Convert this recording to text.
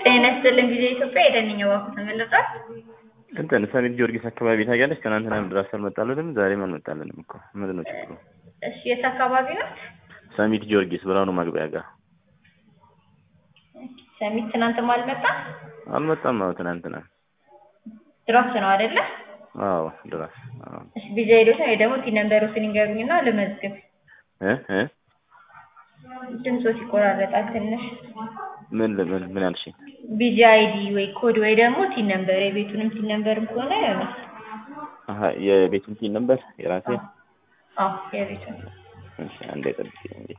ጤና ይስጥልኝ ጊዜ ኢትዮጵያ የደንኛ ባንኩ ተመለጣል። እንትን ሰሚት ጊዮርጊስ አካባቢ ታውቂያለሽ? ትናንትናም ድረስ አልመጣልንም፣ ዛሬም አልመጣልንም እኮ ምንድን ነው ችግሩ? እሺ የት አካባቢ ነው? ሰሚት ጊዮርጊስ ብርሃኑ ማግቢያ ጋር ሰሚት ትናንትም አልመጣም። አልመጣም። አዎ ትናንትና ድራፍት ነው አይደለ? አዎ ድረስ አዎ እሺ ቪዛ ሄዶች ወይ ደግሞ ቲ ነምበሮችን ይንገሩኝና ልመዝግብ። እ እ ድምፆች ይቆራረጣል ትንሽ። ምን ምን ምን አልሽኝ? ቪዛ አይዲ ወይ ኮድ ወይ ደግሞ ቲ ነምበር የቤቱንም ቲ ነምበርም ከሆነ ይሆናል። አሀ የቤቱን ቲን ነበር የራሴ አዎ የቤቱን እሺ አንዴ ጠብቂኝ እንግዲህ